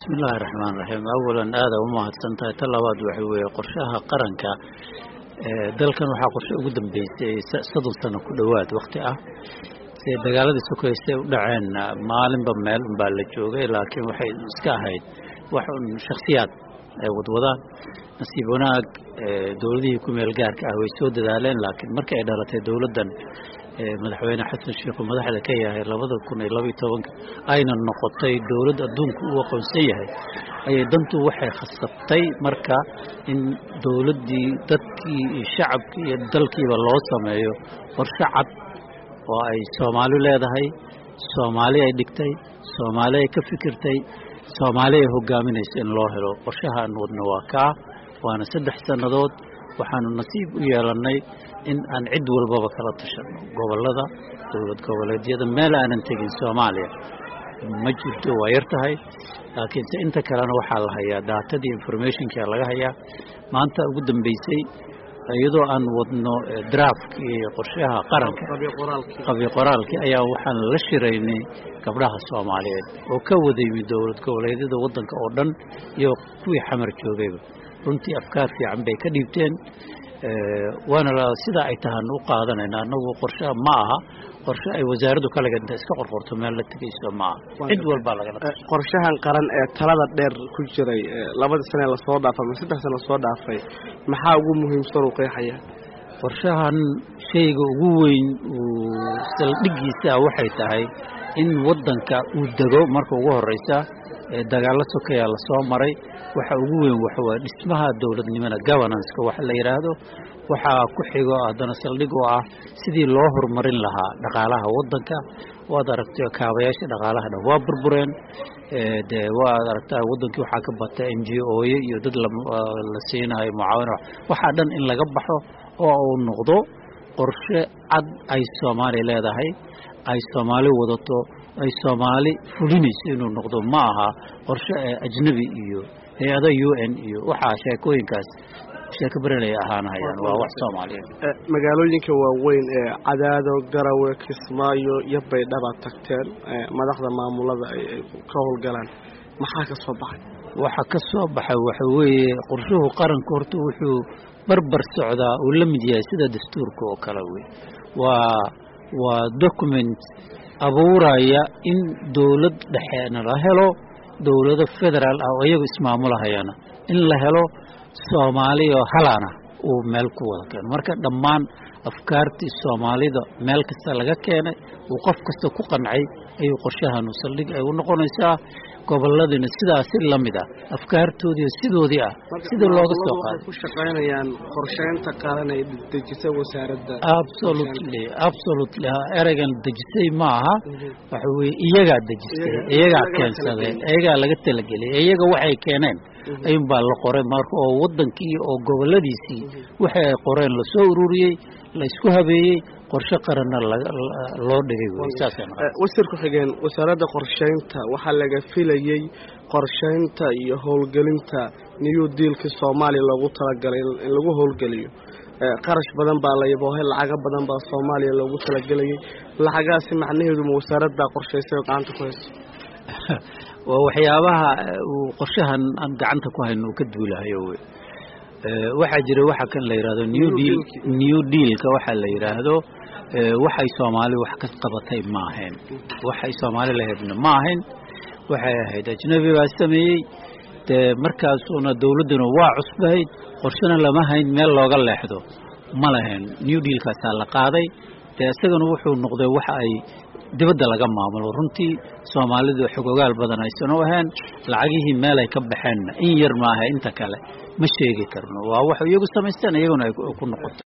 bismillahi raxmaan raxiim awalan aada u mahadsan tahay ta labaad waxa weeye qorshaha qaranka dalkan waxaa qorshe ugu dambeysay soddon sano ku dhowaad wakti ah se dagaaladii sokeysay u dhaceen maalinba meel unbaa la joogay laakiin waxay iska ahayd wax un shaksiyaad ay wadwadaan nasiib wanaag dowladihii ku meel gaarka ah way soo dadaaleen laakiin markii ay dhalatay dowladdan madaxweyne xasan sheikhu madaxda ka yahay labada kun iyo labaiyo tobanka ayna noqotay dowladd adduunku uu aqoonsan yahay ayay dantu waxay khasabtay marka in dowladdii dadkii iyo shacabkii iyo dalkiiba loo sameeyo qorshe cad oo ay soomaali leedahay soomaali ay dhigtay soomaali ay ka fikirtay soomaali ay hogaaminayso in loo helo qorshahaan wadno waa kaa waana saddex sannadood waxaanu nasiib u yeelannay in aan cid walbaba kala tashanno gobollada dowlad goboleedyada meel aanan tegin soomaaliya ma jirto waa yar tahay laakiinse inta kalena waxaa la hayaa daatadii informationkia laga hayaa maanta ugu dambeysay iyadoo aan wadno draftkii qorshaha qaranka qabyo qoraalkii ayaa waxaan la shiraynay gabdhaha soomaaliyeed oo ka wada yimid dowlad goboleedyada waddanka oo dhan iyo kuwii xamar joogayba runtii afkaar fiican bay ka dhiibteen waana sidaa ay tahaan u qaadanayna anagu qorshaha ma aha qorshe ay wasaaraddu kalaga inta iska qorqorto meel la tegayso ma aha cid walbaa lagala qorshahan qaran ee talada dheer ku jiray labadii sane lasoo dhaafay ama saddex sane lasoo dhaafay maxaa ugu muhiimsan uu qeexaya qorshahan shayga ugu weyn uu saldhigiisa waxay tahay in waddanka uu dego marka ugu horeysa dagaalo sokeyaa lasoo maray waxa ugu weyn waxawaa dhismaha dowladnimada governanceka waxa la yidhaahdo waxaa ku xigo haddana saldhig oo ah sidii loo horumarin lahaa dhaqaalaha waddanka waad aragtay kaabayaasha dhaqaalaha dhan waa burbureen dee waad aragtaa waddankii waxaa ka batay n g oye iyo dad la siinayo mucaawina waxaa dhan in laga baxo oo uu noqdo qorshe cad ay soomaaliya leedahay ay soomaali wadato ay soomaali fulinayso inuu noqdo ma aha qorshe ajnabi iyo hay-ada u n iyo waxaa sheekooyinkaas sheeko berenay ahaanahayaan waa wax soomaaliyeed magaalooyinka waaweyn ee cadaado garawe kismaayo iyo baydhaba tagteen madaxda maamulada ay ka howlgalaan maxaa ka soo baxay waxa ka soo baxay waxa weeye qorshuhu qaranka horta wuxuu barbar socdaa uu la mid yahay sida dastuurka oo kale wey waa waa document abuuraya in dowlad dhexeena la helo dowlado federaal ah oo iyagu ismaamulahayana in la helo soomaali oo halana uu meel ku wada keeno marka dhammaan afkaartii soomaalida meel kasta laga keenay uu qof kasta ku qancay ayuu qorshahanu saldhig ay u noqonaysaa gobolladina sidaasi la mid ah afkaartoodii sidoodii ah sida looga soo qaaday ku shaqaynayaan qorsheynta qaran ay dejisay wasaaradda absolutely absolutely ereygan dejisay ma aha waxa weye iyagaa dejistay iyagaa keensaday iyagaa laga talageliyay iyaga waxay keeneen ayuun baa la qoray marka oo waddankii oo gobolladiisii waxay ay qoreen lasoo ururiyey la isku habeeyey qorshe qaranna loo dhigay wasiir ku-xigeen wasaaradda qorsheynta waxaa laga filayey qorsheynta iyo howlgelinta new dealkii soomaaliya loogu talagalay in lagu howlgeliyo qarash badan baa la yaboohay lacago badan baa soomaaliya loogu talagelayay lacagaasi macnaheeduma wasaaraddaa qorshaysay oo gacanta ku hayso waa waxyaabaha uu qorshahan aan gacanta ku hayno uu ka duulahayo wey waxaa jira waxa kan la yidhahdo new deal new dealka waxaa la yidhaahdo waxay soomaali wax ka qabatay ma ahayn waxay soomaali lahaydna ma ahayn waxay ahayd ajnabi baa sameeyey dee markaasuna dowladduna waa cusbahayd qorshena lama hayn meel looga leexdo ma lahayn new dealkaasaa la qaaday dee isagana wuxuu noqday waxa ay dibadda laga maamulo runtii soomaalidu xogogaal badan aysan u ahayn lacagihii meel ay ka baxeenna in yar maaha inta kale ma sheegi karno waa wax iyagu samaysteen iyaguna ay ku noqoto